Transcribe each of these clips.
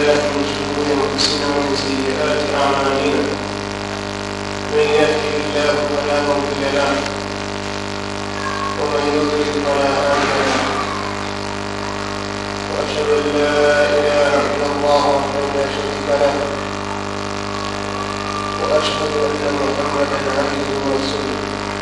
بالله من شرور انفسنا ومن سيئات اعمالنا من يهده الله فلا مضل له ومن يضلل فلا هادي له واشهد ان لا اله الا الله وحده لا شريك له واشهد ان محمدا عبده ورسوله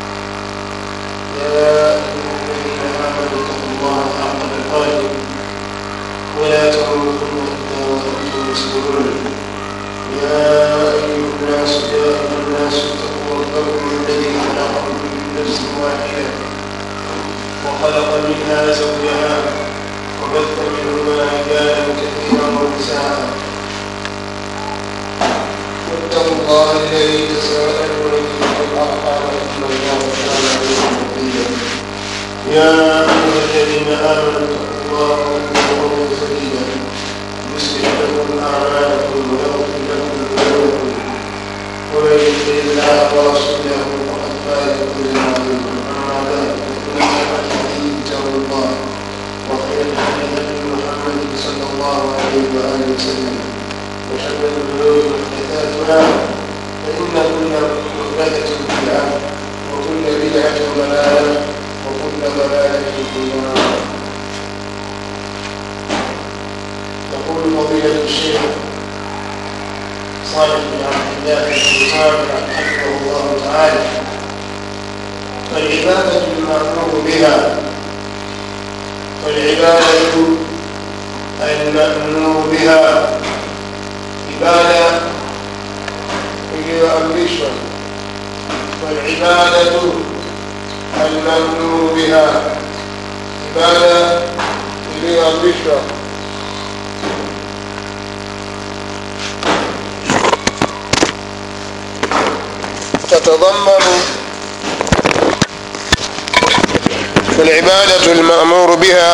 يا ايها الذين امنوا اتقوا الله حق تقاته ولا تموتن الا وانتم مسلمون يا ايها الناس يا ايها الناس اتقوا ربكم الذي خلقكم من نفس واحده وخلق منها زوجها وبث منهما رجالا كثيرا ونساء واتقوا الله الذي تساءلون به والارحام ان الله كان عليكم رقيبا يا ايها الذين امنوا اتقوا الله وقولوا قولا سديدا يصلح لكم اعمالكم ويغفر لكم ذنوبكم ومن يطع الله ورسوله فقد فاز فوزا عظيما اما بعد فان خير الحديث كتاب الله وخير الهدي هدي محمد صلى الله عليه واله وسلم وشر الامور محدثاتها فان كل محدثه بدعه وكل بدعه ضلاله وكل ضلاله في النار يقول فضيلة الشيخ صالح بن عبد الله بن صالح حفظه الله تعالى فالعبادة المأمور بها والعبادة المأمور بها عبادة iliyoamrishwa والعبادة المأمور بها عبادة iliyoamrishwa تتضمن فالعبادة المأمور بها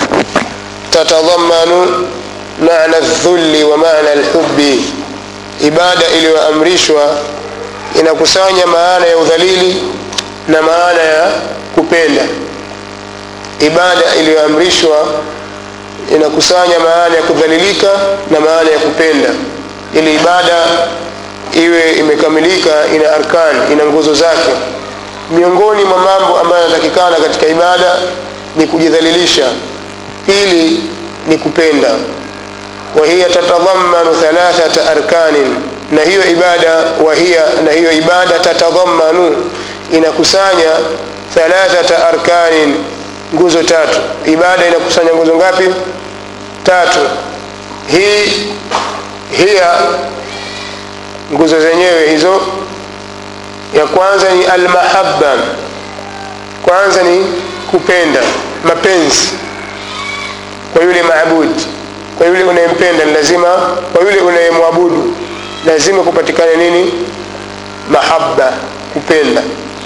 تتضمن معنى الذل ومعنى الحب ibada iliyoamrishwa inakusanya maana ya udhalili na maana ya kupenda ibada iliyoamrishwa inakusanya maana ya kudhalilika na maana ya kupenda ili ibada iwe imekamilika ina arkan ina nguzo zake miongoni mwa mambo ambayo yanatakikana katika ibada ni kujidhalilisha pili ni kupenda wahiya tatadhamanu thalathata arkanin na hiyo ibada wahiya na hiyo ibada tatadhamanu inakusanya thalathata arkanin nguzo tatu ibada inakusanya nguzo ngapi tatu hii hiya nguzo zenyewe hizo ya kwanza ni almahabba kwanza ni kupenda mapenzi kwa yule maabudi kwa yule unayempenda ni lazima kwa yule unayemwabudu lazima kupatikane nini mahaba kupenda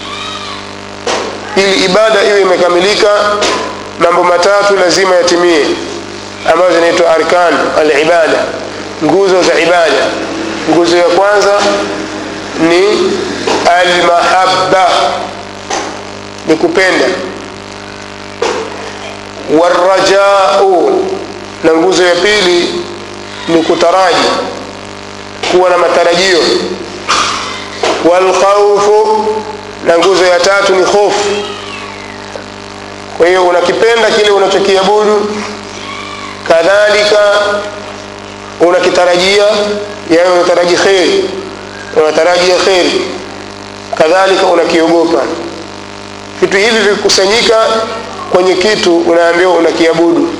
ili ibada iwe imekamilika mambo matatu lazima yatimie ambazo zinaitwa arkan alibada nguzo za ibada nguzo ya kwanza ni almahabba ni kupenda warajau na nguzo ya pili ni kutaraji kuwa na matarajio walkhaufu na nguzo ya tatu ni hofu kwa hiyo unakipenda kile unachokiabudu kadhalika unakitarajia yaani unataraji kheri unatarajia kheri kadhalika unakiogopa vitu hivi vikikusanyika kwenye kitu unaambiwa unakiabudu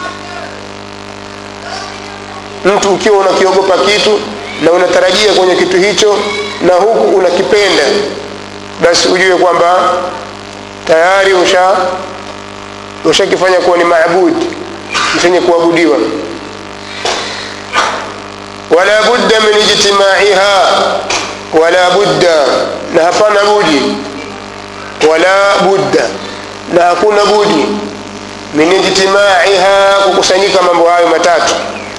mtu ukiwa unakiogopa kitu na unatarajia kwenye kitu hicho na huku unakipenda basi ujue kwamba tayari usha ushakifanya kuwa ni maabudi mchenye kuabudiwa wala budda min ijtimaiha wala budda na hapana budi wala budda na hakuna budi min ijtimaiha kukusanyika mambo hayo matatu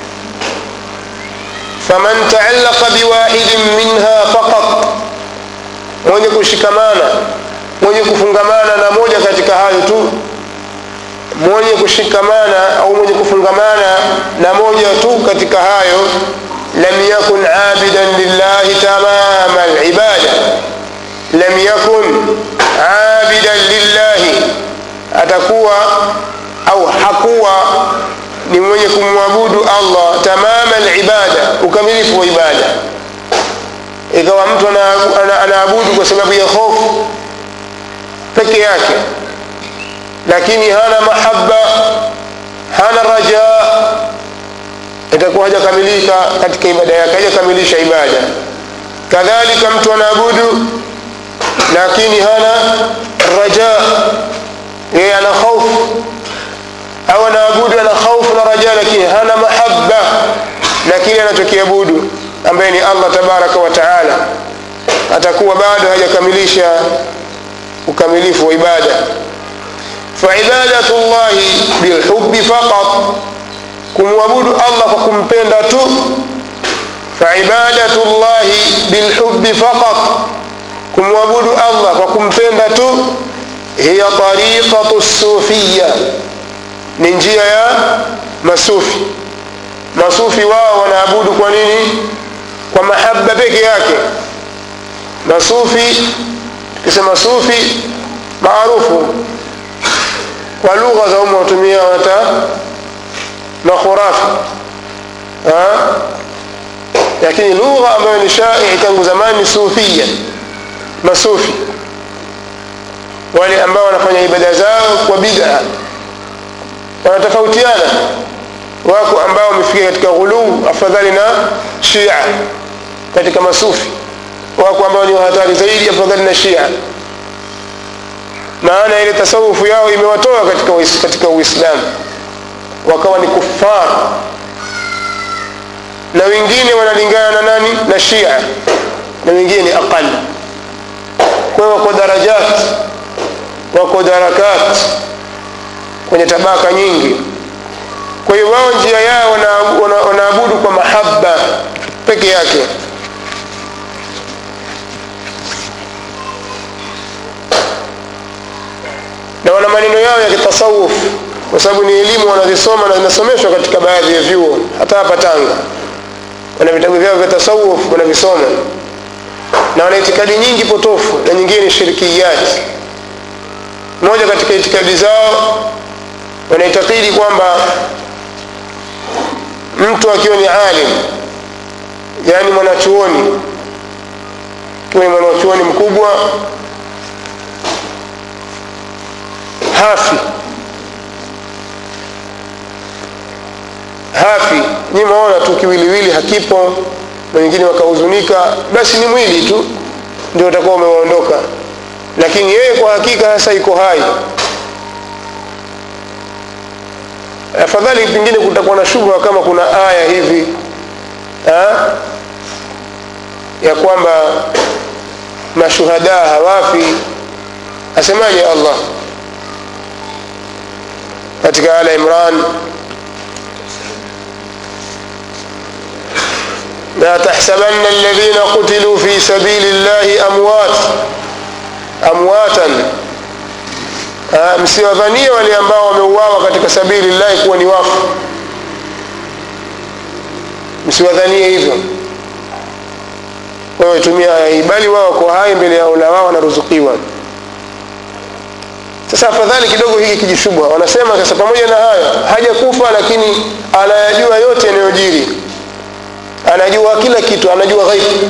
faman taallaqa biwahidin minha faqat mwenye kushikamana mwenye kufungamana na moja katika hayo tu mwenye kushikamana au mwenye kufungamana na moja tu ibadatahu katika hayo lam yakun abidan lillahi tamama alibada lam yakun abidan lillahi atakuwa au hakuwa ni mwenye kumwabudu allah tamama alibada ukamilifu wa ibada ikawa mtu anaabudu ana, ana, ana kwa sababu ya hofu peke yake lakini hana mahaba hana raja itakuwa hajakamilika katika ibada yake hajakamilisha ibada kadhalika mtu anaabudu lakini hana raja yeye ana hofu au anaabudu ana hofu na raja lakini hana mahaba na kile anachokiabudu ambaye ni allah tabaraka wa taala atakuwa bado hajakamilisha ukamilifu wa ibada faibadatu llahi bilhubi faqat kumwabudu allah kwa kumpenda tu faibadatu llahi bilhubi faqat kumwabudu allah kwa kumpenda tu hiya tariqatu sufiya ni njia ya masufi masufi wao wanaabudu kwa nini kwa mahaba peke yake masufi tukisema sufi maarufu kwa lugha za umu watumia wata makhurafi lakini lugha ambayo ni shaii tangu zamani ni sufia masufi wale ambao wanafanya ibada zao kwa bid'a wanatofautiana wako ambao wamefikia katika ghuluu afadhali na shia katika masufi wako ambao ni hatari zaidi afadhali na shia maana ile tasawufu yao imewatoa katika uis, katika uislamu wakawa ni kufar na wengine wanalingana na nani na shia na wengine ni aqal kwa hiyo wako darajat wako darakat kwenye tabaka nyingi kwa hiyo wao njia yao wanaabudu kwa mahaba peke yake na wana maneno yao ya kitasawuf kwa sababu ni elimu wanazisoma na zinasomeshwa katika baadhi ya vyuo hata hapa tanga wana vitabu vyao vya tasawuf wanavisoma na wana itikadi nyingi potofu na nyingine ni shirikiyati moja katika itikadi zao wanaitakidi kwamba mtu akiwa ni alim yaani mwanachuoni akiwa ni mwanachuoni mkubwa hafi hafi nyi maona tu kiwiliwili hakipo na wengine wakahuzunika basi ni mwili tu ndio utakuwa umewaondoka lakini yeye kwa hakika hasa iko hai afadhali pengine kutakuwa na shubha kama kuna aya hivi ha? ya kwamba mashuhada hawafi asemaje allah katika ala imran لا تحسبن الذين قتلوا في سبيل الله أموات أمواتا msiwadhanie wale ambao wameuawa katika sabili llahi kuwa ni wafu msiwadhanie hivyo kwa hiyo tumia aya hii bali wao wako hai mbele ya ula wao wanaruzukiwa sasa afadhali kidogo hiki kijishubha wanasema sasa pamoja na hayo hajakufa lakini anayajua yote yanayojiri anajua kila kitu anajua ghaibu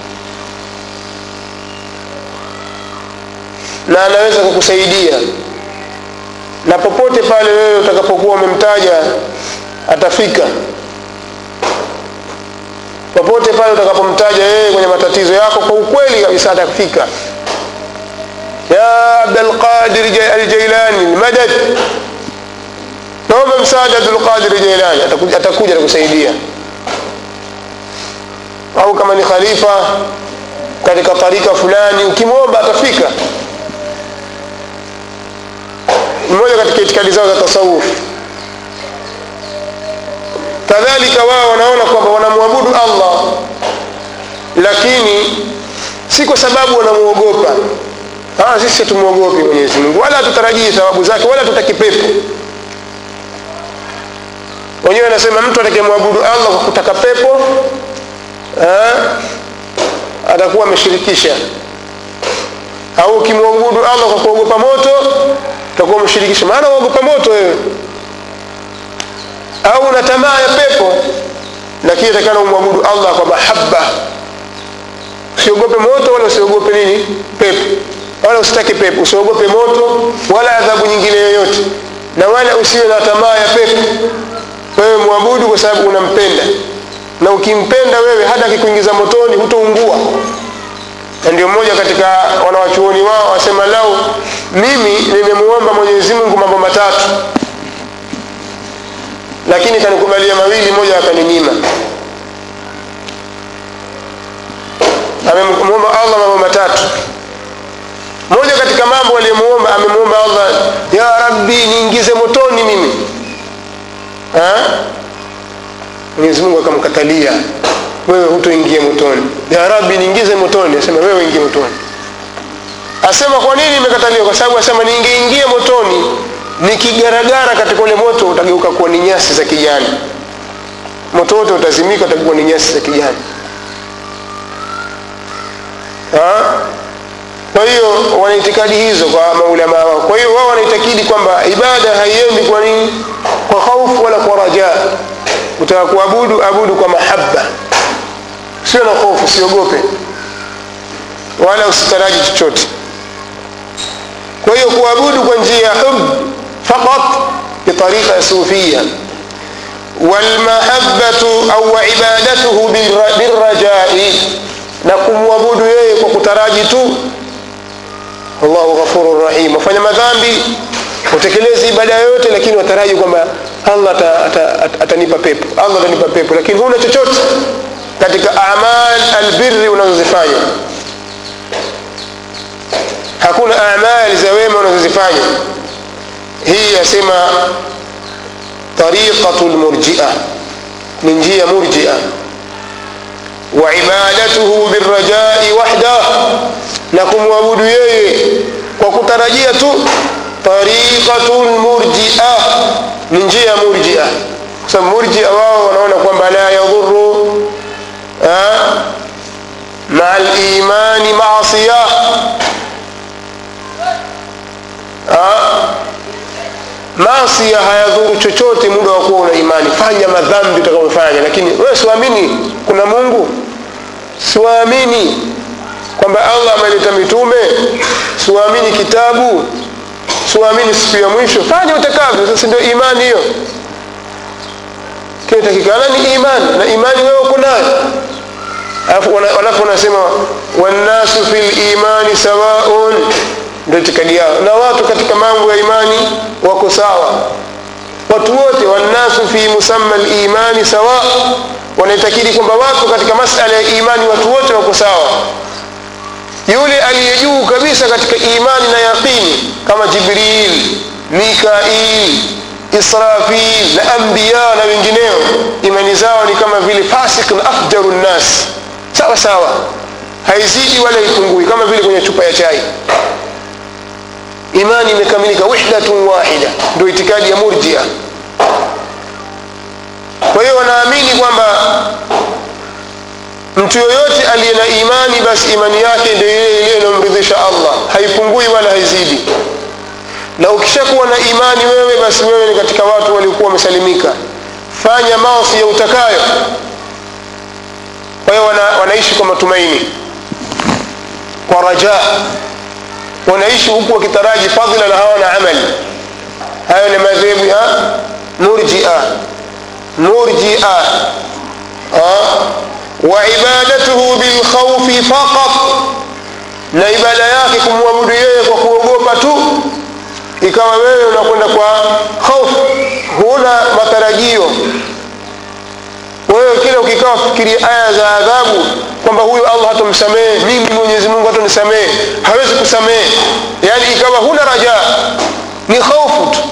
na anaweza kukusaidia na popote pale wewe utakapokuwa umemtaja atafika popote pale utakapomtaja yeye kwenye matatizo yako kwa ukweli kabisa atafika ya abdulqadir aljailani lmadad naomba msaada abdulqadir jailani atakuja atakusaidia au kama ni khalifa katika tarika fulani ukimwomba atafika mmoja katika itikadi zao za tasawuf kadhalika wao wanaona kwamba wanamwabudu allah lakini si kwa sababu wanamuogopa sisi hatumwogopi mwenyezi mungu wala hatutarajii thawabu zake wala tutaki pepo wenyewe anasema mtu atakayemwabudu allah kwa kutaka pepo eh, atakuwa ameshirikisha au ukimwabudu allah kwa kuogopa moto utakuwa umeshirikisha maana uogopa moto wewe au una tamaa ya pepo lakini atakana umwabudu allah kwa mahaba usiogope moto wala usiogope nini pepo wala usitake pepo usiogope moto wala adhabu nyingine yoyote na wala usiwe na tamaa ya pepo wewe mwabudu kwa sababu unampenda na ukimpenda wewe hata akikuingiza motoni hutoungua na ndio mmoja katika wanawachuoni wao wasema lau mimi nimemuomba mwenyezi mungu mambo matatu lakini kanikubalia mawili moja akaninyima amemuomba allah mambo matatu moja katika mambo aliyomuomba amemuomba allah ya rabbi niingize motoni mimi mwenyezi mungu akamkatalia wewe hutoingia motoni ya rabbi niingize motoni asema wewe ingie motoni asema kwa nini imekataliwa kwa sababu asema niingeingia motoni nikigaragara katika ule moto utageuka kuwa ni nyasi za kijani moto wote utazimika utakuwa ni nyasi za kijani ha? kwa hiyo wana itikadi hizo kwa maulama wao kwa hiyo wao wanaitakidi kwamba ibada haiendi kwa nini kwa khaufu wala kwa rajaa utaka kuabudu abudu kwa mahaba sio na hofu usiogope wala usitaraji chochote kwa hiyo kuabudu kwa njia ya hub faqat bitarika sufia walmahabatu au ibadatuhu birrajai na kumwabudu yeye kwa kutaraji tu allahu ghafuru rahim wafanya madhambi utekelezi ibada yoyote lakini wataraji kwamba allah atanipa pepo allah atanipa pepo lakini huna chochote katika amal albirri unazozifanya hakuna amali za wema unazozifanya hii yasema tariqatu lmurjia ni njia murjia waibadatuhu birrajai wahdah na kumwabudu yeye kwa kutarajia tu tariqatu lmurjia ni njia murjia kwa sababu murjia wao wanaona kwamba la yadhuru maa limani masia masia hayadhuru chochote muda wa kuwa una imani fanya madhambi utakayofanya lakini wewe siwaamini kuna mungu siwaamini kwamba allah ameleta mitume siwaamini kitabu siwaamini siku ya mwisho fanya utakavyo sasa ndio imani hiyo kinatakikana ni imani na imani wewe uko nayo alafu wanasema wannasu fi limani sawaun ndio itikadi yao na watu katika mambo ya imani wako sawa watu wote wannasu fi musamma limani sawa wanaitakidi kwamba watu katika masala ya imani watu wote wako sawa yule aliye juu kabisa katika imani na yaqini kama jibril mikail israfil na ambiya na wengineo imani zao ni kama vile fasik na afjaru nnas sawa sawa haizidi wala ipungui kama vile kwenye chupa ya chai imani imekamilika wahdatun wahida ndio itikadi ya murjia kwa hiyo wanaamini kwamba mtu yoyote aliye na imani basi imani yake ndio ile ile inayomridhisha allah haipungui wala haizidi na ukishakuwa na imani wewe basi wewe ni katika watu waliokuwa wamesalimika fanya maosi ya utakayo kwa hiyo wana, wanaishi kwa matumaini kwa rajaa wanaishi huku wakitaraji fadhila na hawana amali hayo ni madhehebu ya murjia murjia waibadatuhu bilkhaufi faqat na ibada yake kumwabudu yeye kwa kuogopa tu ikawa wewe unakwenda kwa hofu huna matarajio wewe kila ukikaa fikiria aya za adhabu kwamba huyu allah hatomsamehe mimi mwenyezi mungu hatonisamehe hawezi kusamehe yaani ikawa huna raja ni hofu tu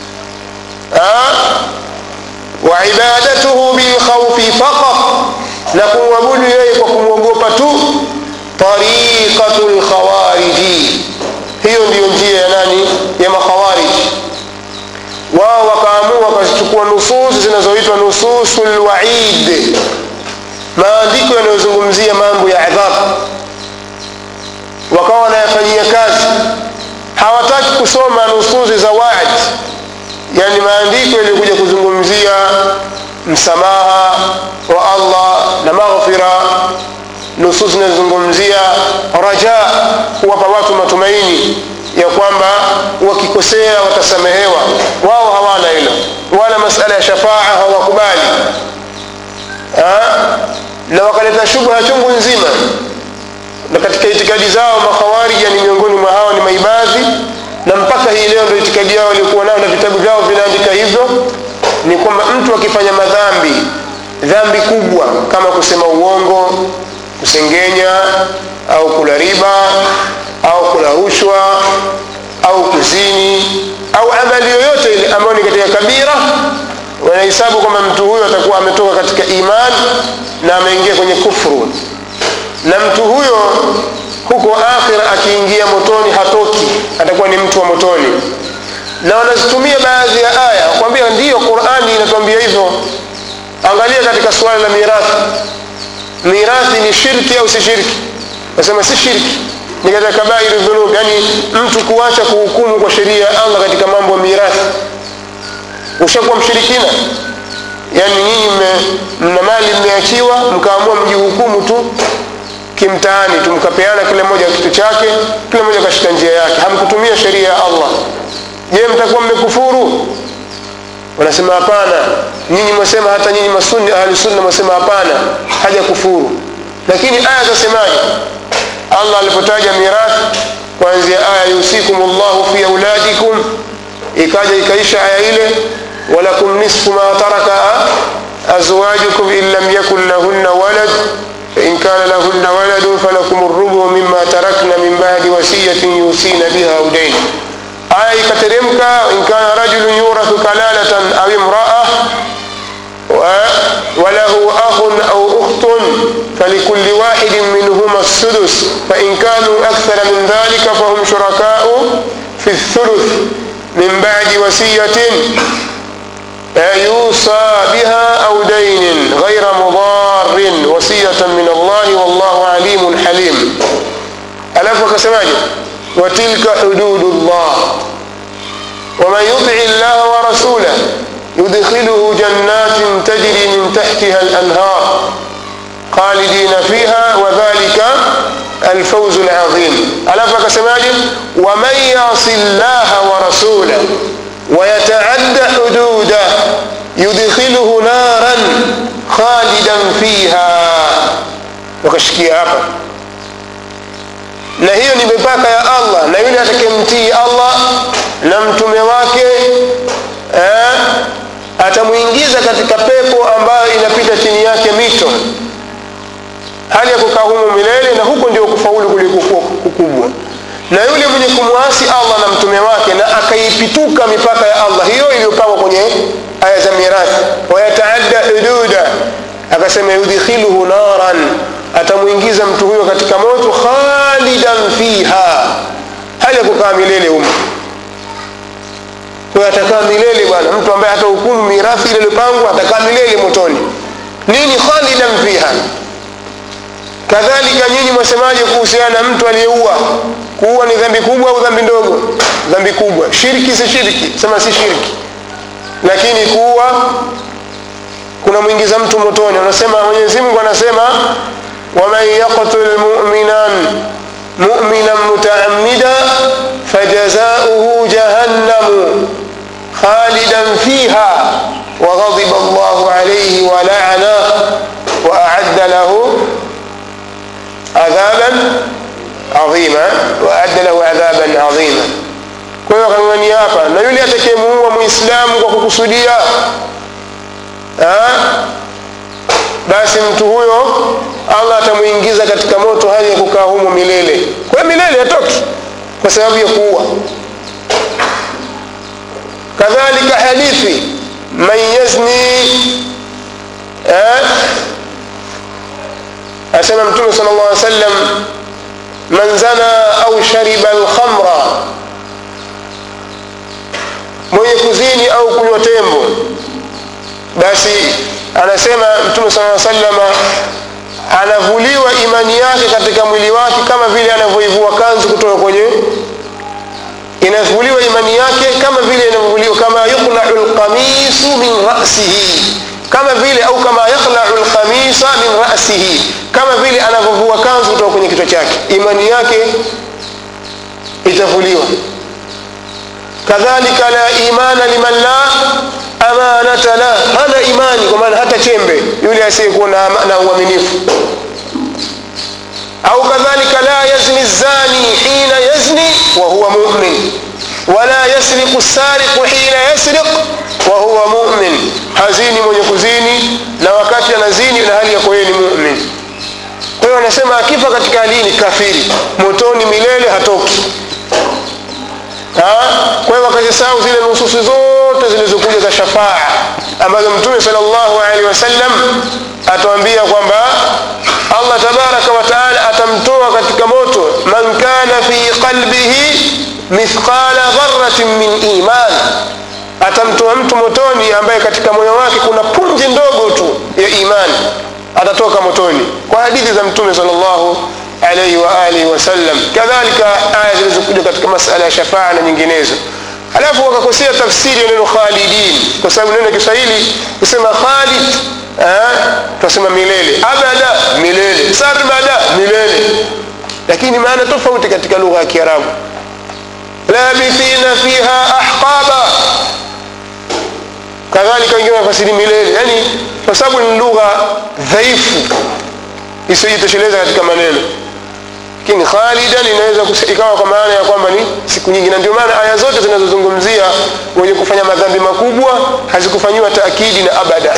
waibadatuhu bilkhaufi faqat na kumwabudu yeye kwa kumwogopa tu tariqatu lkhawariji hiyo ndiyo njia ya nani ya makhawariji wao wakaamua wakazichukua nususi zinazoitwa nususu lwaid maandiko yanayozungumzia mambo ya adhabu wakawa wanayafanyia kazi hawataki kusoma nususi za waad yani maandiko yaliyokuja kuzungumzia msamaha wa allah na maghfira nusus zinazozungumzia raja kuwapa watu matumaini ya kwamba wakikosea watasamehewa wao hawana hilo wala masala ya shafaa hawakubali na wakaleta shubha chungu nzima na katika itikadi zao makhawarija ni miongoni mwa hao ni maibadhi na mpaka hii leo ndio itikadi yao waliokuwa nao na vitabu vyao vinaandika hivyo ni kwamba mtu akifanya madhambi dhambi kubwa kama kusema uongo kusengenya au kula riba au kula rushwa au kuzini au amali yoyote ile ambayo ni katika kabira wanahesabu kwamba mtu huyo atakuwa ametoka katika iman na ameingia kwenye kufru na mtu huyo huko akhira akiingia motoni hatoki atakuwa ni mtu wa motoni na wanazitumia baadhi ya aya kwambia ndiyo qurani inatuambia hivyo angalia katika suala la mirathi mirathi ni shirki au si shirki nasema si shirki ni katika kabairu dhunub yani mtu kuacha kuhukumu kwa sheria ya allah katika mambo ya mirathi ushakuwa mshirikina yani nyinyi mna mali mmeachiwa mkaamua mjihukumu tu kimtaani tu mkapeana kila mmoja kitu chake kila mmoja kashika njia yake hamkutumia sheria ya allah je mtakuwa mmekufuru wanasema hapana nyinyi mwasema hata nyinyi masunni ahlusunna mwasema hapana haja kufuru lakini aya zasemaje allah alipotaja mirathi kuanzia aya yusikum llahu fi auladikum ikaja ikaisha aya ile walakum nisfu ma taraka azwajukum in lam yakun lahunna walad فإن كان لهن ولد فلكم الربع مما تركن من بعد وصية يوصين بها أو دين aya ikateremka inkana rajulun yurathu kalalatan au imraa walahu akhun au ukhtun falikulli wahidin minhuma السدس فإن كانوا أكثر من ذلك فهم شركاء في الثلث من بعد وصية يوصى بها أو دين غير مضار وصية من الله والله عليم حليم ألف وكسماجه وتلك حدود الله ومن يطع الله ورسوله يدخله جنات تجري من تحتها الأنهار خالدين فيها وذلك الفوز العظيم ألف كسماجه ومن يعص الله ورسوله ويتعد حدوده يدخله نارا خالدا فيها وكشكي hapa na hiyo ni mipaka ya allah na yule atakemtii allah na mtume wake eh, atamwingiza katika pepo ambayo inapita chini yake mito hali ya kukaa humo milele na huko ndio kufaulu kulikokuwa kukubwa na yule mwenye kumwasi allah na mtume wake na akaipituka mipaka ya allah hiyo iliyopangwa kwenye aya za mirathi wayataadda hududa akasema yudkhiluhu naran atamwingiza mtu huyo katika moto khalidan fiha hali ya kukaa milele humo kwayo atakaa milele bwana mtu ambaye hata hukumu mirathi ile iliyopangwa atakaa milele motoni nini khalidan fiha kadhalika nyinyi mwasemaje kuhusiana na mtu aliyeua kuua ni dhambi kubwa au dhambi ndogo dhambi kubwa shirki si shirki sema si shirki lakini kuua kuna mwingiza mtu motoni anasema mwenyezi mungu anasema waman yaqtul muminan muminan mutaamida fajazauhu jahannamu khalidan fiha وغضب الله عليه ولعنه وأعد له عذابا عظيما وأعد له عذابا عظيما kwa hiyo akang'ania hapa na yule atakayemuua muislamu kwa kukusudia basi mtu huyo allah atamuingiza katika moto hali ya kukaa humo milele kwa hiyo milele hatoki kwa sababu ya kuua kadhalika hadithi man yazni asema mtume sal llah sallam man zana au shariba alkhamra mwenye kuzini au kunywa tembo basi anasema mtume saa salama anavuliwa imani yake katika mwili wake kama vile anavyoivua kanzu kutoka kwenye inavuliwa imani yake kama vile inavyovuliwa kama yuqlau lqamisu min rasihi kama vile au kama yaklau lqamisa min rasihi kama vile anavyovua kanzu kutoka kwenye kichwa chake imani yake itavuliwa kadhalika la imana liman la amanata la hana imani kwa maana hata chembe yule asiyekuwa na, na uaminifu au kadhalika la yazni zani hina yazni wa huwa mumin wala yasriqu sariqu hina yasriq wa huwa mumin hazini mwenye kuzini na wakati anazini na hali yako yeye ni mumin kwa hiyo anasema akifa katika hali hii ni kafiri motoni milele hatoki kwa hiyo wakazisahau zile nususi zote zilizokuja za shafaa ambazo mtume salllahu alehi wasallam atuambia kwamba allah tabaraka wataala atamtoa katika moto man kana fi qalbihi mithqala dharatin min iman atamtoa mtu motoni ambaye katika moyo wake kuna punje ndogo tu ya imani atatoka motoni kwa hadithi za mtume salllahu alaihi wa alihi wasallam kadhalika aya zilizokuja katika masala ya shafaa na nyinginezo alafu wakakosea tafsiri ya neno khalidin kwa sababu neno kiswahili kusema khalid tunasema milele abada milele sarmada milele lakini maana tofauti katika lugha ya kiarabu labithina fiha ahqaba kadhalika wengine wanafasiri milele yani kwa sababu ni lugha dhaifu isiyojitosheleza katika maneno lakini khalidan inaweza ikawa kwa maana ya kwamba ni siku nyingi na ndio maana aya zote zinazozungumzia wenye kufanya madhambi makubwa hazikufanyiwa taakidi na abada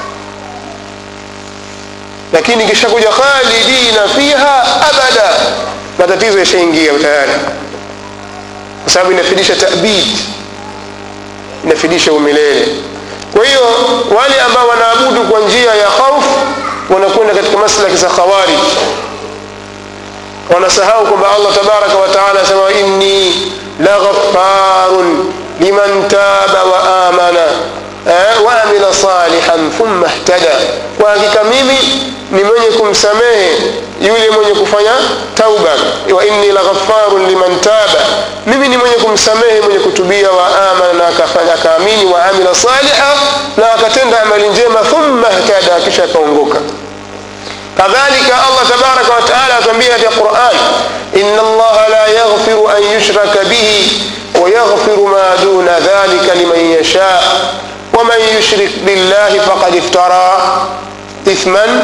lakini ikishakuja khalidina fiha abada matatizo yashaingia tayari kwa sababu inafidisha tabid inafidisha umilele kwa hiyo wale ambao wanaabudu kwa njia ya khaufu wanakwenda katika maslaki za khawarij wanasahau kwamba allah tabaraka wataala asema inni laghafarun liman taba wa amana eh, waamila salihan thumma htada kwa hakika mimi ni mwenye kumsamehe yule mwenye kufanya tauba wa inni laghafarun liman taba mimi ni mwenye kumsamehe mwenye kutubia wa amana na akafanya akaamini wa amila saliha na akatenda amali njema thumma htada kisha akaongoka kadhalika allah tabaraka wataala atuambia katika quran ina allaha la yaghfiru an yushraka bihi wayaghfiru ma duna dhalika liman yasha waman yushrik billahi faqad iftara ithman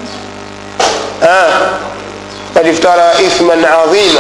qad iftara ithman adhima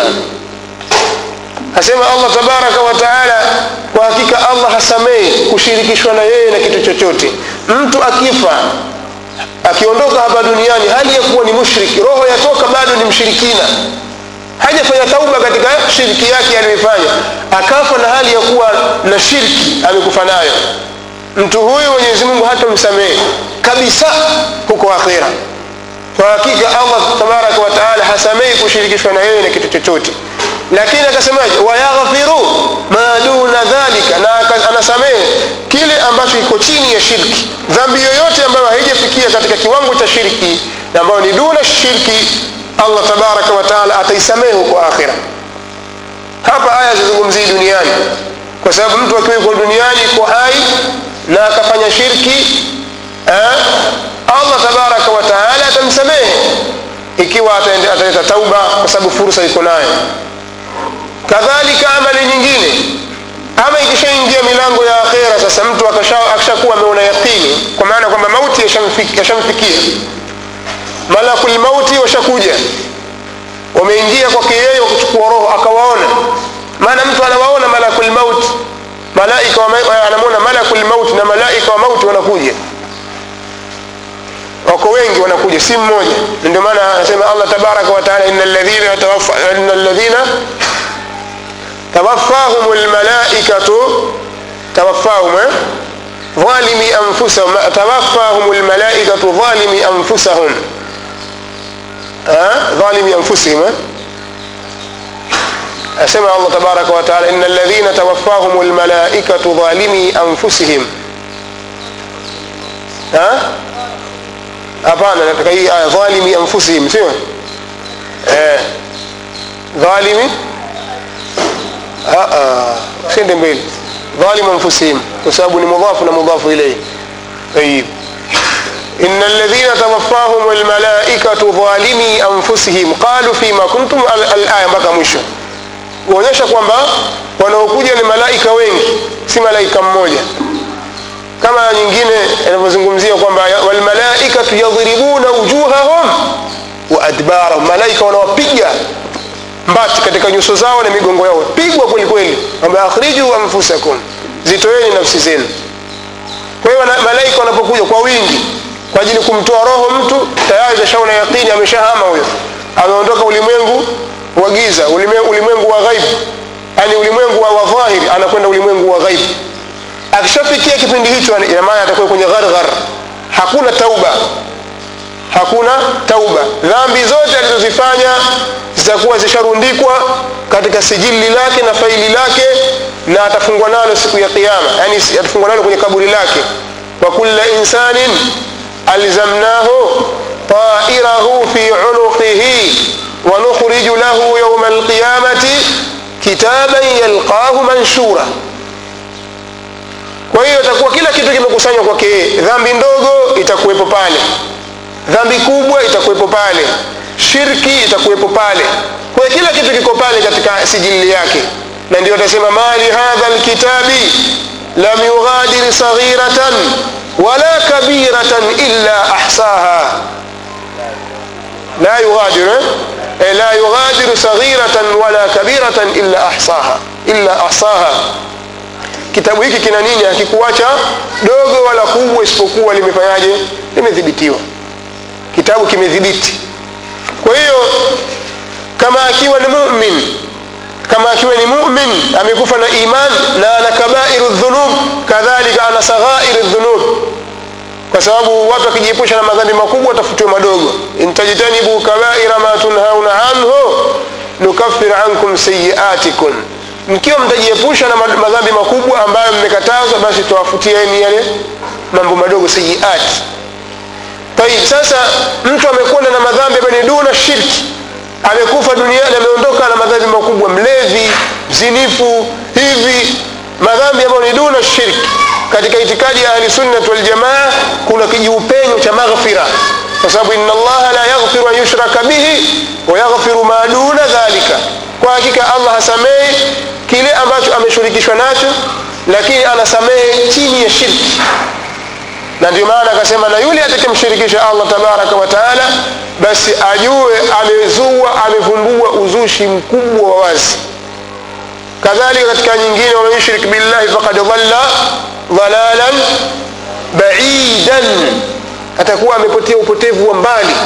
asema allah tabaraka wataala kwa hakika allah hasamehi kushirikishwa na yeye na kitu chochote mtu akifa akiondoka hapa duniani hali ya kuwa ni mushriki roho yatoka bado ni mshirikina hajafanya tauba katika shiriki yake aliyoifanya akafa na hali ya kuwa na shirki amekufa nayo mtu huyu mwenyezi mungu hatamsamehe kabisa huko akhira kwa hakika allah tabaraka wataala hasamehi kushirikishwa na yeye na kitu chochote lakini akasemaje wayaghfiru ma duna dhalika na anasamehe kile ambacho iko chini ya shirki dhambi yoyote ambayo haijafikia katika kiwango cha shirki na ambayo ni duna shirki allah tabaraka wataala ataisamehe huko akhira hapa aya zizungumzii duniani kwa sababu mtu akiwa yuko duniani iko hai na akafanya shirki eh, allah tabaraka wataala atamsamehe ikiwa ataleta tauba kwa sababu fursa iko nayo kadhalika amali nyingine ama ikishaingia milango ya akhera sasa mtu akishakuwa ameona yaqini kwa maana kwamba mauti yashamfikia malakul mauti washakuja wameingia kwake yeye wakuchukua roho akawaona maana mtu anawaona malakul mauti malaika anamwona malakul mauti na malaika wa mauti wanakuja wako wengi wanakuja si mmoja ndio maana anasema allah tabaraka wataala ina ladhina توفاهم الملائكة توفاهم ظالمي أنفسهم توفاهم الملائكة ظالمي أنفسهم أه؟ ظالمي أنفسهم أسمع الله تبارك وتعالى إن الذين توفاهم الملائكة ظالمي أنفسهم ها أه؟ hapana nataka hii aya dhalimi anfusihim sio eh, dhalimi sende mbele dhalim anfusihim kwa sababu ni mudhafu na mudhafu ilayhi tayib إن الذين توفاهم الملائكة ظالمي أنفسهم قالوا فيما كنتم الآية mpaka mwisho kuonyesha kwamba wanaokuja ni malaika wengi si malaika mmoja kama nyingine inavyozungumzia kwamba walmalaikatu yadhribuna wujuhahum wa adbarahum malaika wanawapiga mbati katika nyuso zao na migongo yao pigwa kweli kweli kwamba akhriju anfusakum zitoeni nafsi zenu kwa hiyo malaika wanapokuja kwa wingi kwa ajili kumtoa roho mtu tayari kashaona yaqini ameshahama huyo ameondoka ulimwengu wa giza ulimwengu wa ghaibu yani ulimwengu wa dhahiri anakwenda ulimwengu wa ghaibu akishafikia kipindi hicho ina maana atakuwa kwenye gharghar hakuna tauba hakuna tauba dhambi zote alizozifanya zitakuwa zisharundikwa katika sijili lake na faili lake na atafungwa nalo siku ya kiyama yani atafungwa nalo kwenye kaburi lake wa kulla insanin alzamnahu طائره في عنقه ونخرج له يوم القيامة كتابا يلقاه منشورا kwa hiyo itakuwa kila kitu kimekusanywa kwake yeye dhambi ndogo itakuwepo pale dhambi kubwa itakuwepo pale shirki itakuwepo pale kwa hiyo kila kitu kiko pale katika sijili yake na ndio atasema mali hadha lkitabi lam yughadir saghiratan wala kabiratan illa ahsaha la yughadiru eh? la yughadiru saghiratan wala kabiratan illa ahsaha illa ahsaha kitabu hiki kina nini hakikuacha dogo wala kubwa isipokuwa limefanyaje limedhibitiwa kitabu kimedhibiti kwa hiyo kama akiwa ni mumin kama akiwa ni mumin amekufa na iman na ana kabairu dhunub kadhalika ana saghairu dhunub kwa sababu watu wakijiepusha na madhambi makubwa watafutiwa madogo intajtanibu kabaira ma tunhauna anhu nukaffir ankum sayiatikum mkiwa mtajiepusha na madhambi makubwa ambayo mmekatazwa basi tuwafutieni yale mambo madogo sayiat tayib sasa mtu amekwenda na madhambi ambayo ni duna shirki amekufa duniani ameondoka na madhambi makubwa mlevi mzinifu hivi madhambi ambayo ni duna shirki katika itikadi ya ahli sunnat waljamaa kuna kijiupenyo cha maghfira kwa sababu inna allaha la yaghfiru an yushraka bihi wa yaghfiru ma duna dhalika kwa hakika allah hasamehi kile ambacho ameshirikishwa nacho lakini anasamehe chini ya shirki na ndio maana akasema na yule atakemshirikisha allah tabaraka wa taala basi ajue amezua amevumbua uzushi mkubwa wa wazi kadhalika katika nyingine waman yushrik billahi faqad dhalla dhalalan baidan atakuwa amepotea upotevu wa mbali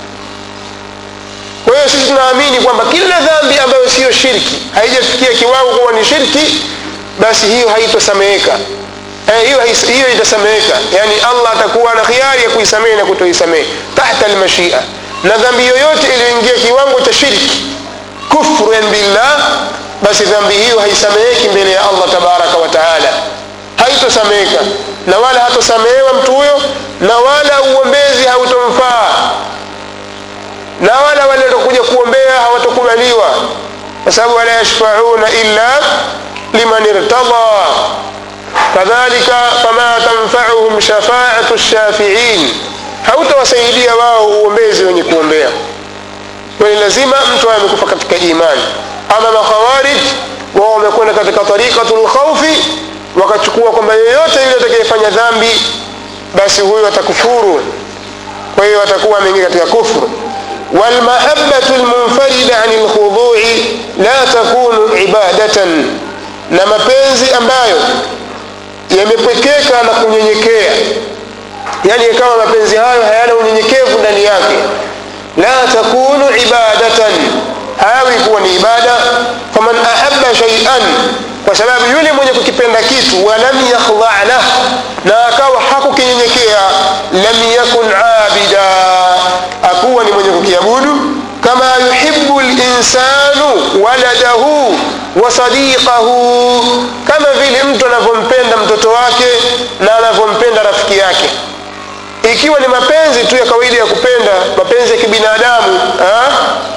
kwa hiyo sisi tunaamini kwamba kila dhambi ambayo siyo shirki haijafikia kiwango kuwa ni shirki basi hiyo haitosameheka eh, hiyo hiyo itasameheka yani allah atakuwa na khiari ya kuisamehe na kutoisamehe tahta almashia na dhambi yoyote iliyoingia kiwango cha shirki kufrun billah basi dhambi hiyo haisameheki mbele ya allah tabaraka wa taala haitosameheka na wala hatosamehewa mtu huyo na wala uombezi hautomfaa na wala wale watakuja kuombea hawatokubaliwa kwa sababu wala yashfauna illa liman irtada kadhalika fama tanfauhum shafaatu shafiin hautawasaidia wao uombezi wenye kuombea kwani lazima mtu awe amekufa katika imani ama makhawarij wao wamekwenda katika tariqatu lkhaufi wakachukua kwamba yeyote yule atakayefanya dhambi basi huyo atakufuru kwa hiyo atakuwa ameingia katika kufru walmahabatu lmunfarida ani lkhudui la takunu ibadatan na mapenzi ambayo yamepwekeka na kunyenyekea yani kama mapenzi hayo hayana unyenyekevu ndani yake la takunu ibadatan hayawi kuwa ni ibada faman ahaba shaian kwa sababu yule mwenye kukipenda kitu walam yakhdha lah na akawa hakukinyenyekea lam yakun abida akuwa ni mwenye kukiabudu kama yuhibu linsanu waladahu wa sadiqahu kama vile mtu anavyompenda mtoto wake na anavyompenda rafiki yake ikiwa ni mapenzi tu ya kawaida ya kupenda mapenzi ya kibinadamu ha?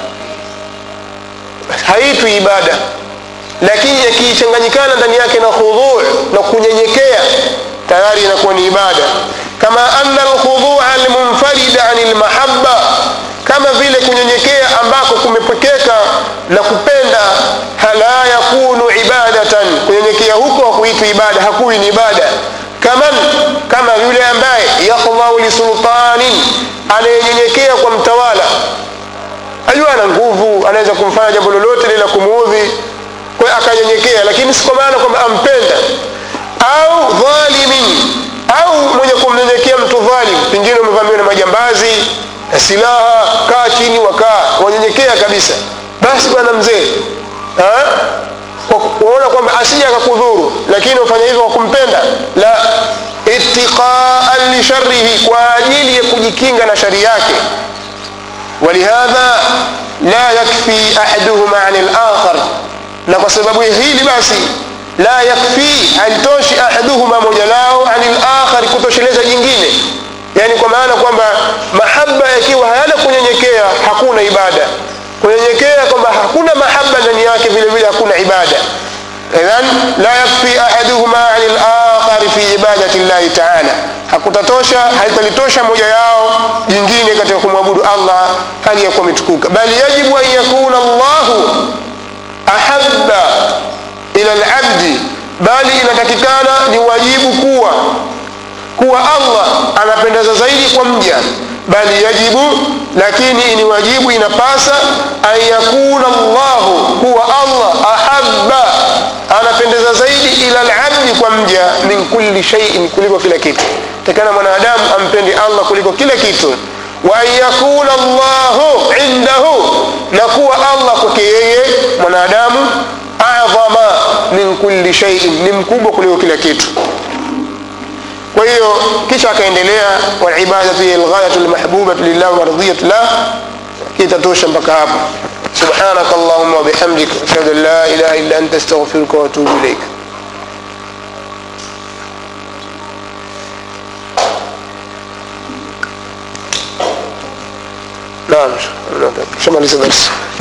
haitwi ibada lakini yakichanganyikana ndani yake na khudhu na kunyenyekea tayari inakuwa ni ibada kama anna alkhudhua almunfarida ani lmahabba kama vile kunyenyekea ambako kumepekeka na kupenda la yakunu ibadatan kunyenyekea huko hakuitwi ibada hakuwi ni ibada kaman kama yule ambaye yakhdhau lisultanin anayenyenyekea kwa mtawala ajua ana nguvu anaweza kumfanya jambo lolote lila kumuudhi kwa hiyo akanyenyekea lakini si kwa maana kwamba ampenda au dhalimin au mwenye kumnyenyekea mtu dhalim pengine umevamiwa na majambazi na silaha kaa chini wakaa wanyenyekea kabisa basi bwana mzee waona kwamba asija akakudhuru lakini ufanya hivyo kwa kumpenda la itiqaan lisharihi kwa ajili ya kujikinga na shari yake ولهذا لا يكفي أحدهما عن الآخر na kwa sababu hili basi la yakfi halitoshi ahaduhuma moja lao ani lakhari kutosheleza jingine yani kwa maana kwamba mahaba yakiwa hayana kunyenyekea hakuna ibada kunyenyekea kwamba hakuna mahaba ndani yake vile vile hakuna ibada idhan la yakfi ahaduhuma ani lakhari fi ibadati llahi taala hakutatosha halitalitosha moja yao jingine katika kumwabudu allah hali ya kuwa ametukuka bali yajibu an yakuna llahu ahabba ila labdi bali inatakikana ni wajibu kuwa kuwa allah anapendeza zaidi kwa mja bali yajibu lakini ni wajibu inapasa an yakuna llahu kuwa allah ahabba anapendeza zaidi ila labdi kwa mja min kulli shaiin kuliko kila kitu takana mwanadamu ampende allah kuliko kila kitu wa an yakuna llahu indahu na kuwa allah kwake yeye mwanadamu adhama min kulli shaiin ni mkubwa kuliko kila kitu kwa hiyo kisha akaendelea walibadatu hiya lghayatu lmahbubatu lillah waradiyatu lah kitatosha mpaka hapo سبحانك اللهم وبحمدك أشهد أن لا إله إلا أنت أستغفرك وأتوب إليك نعم شمال درس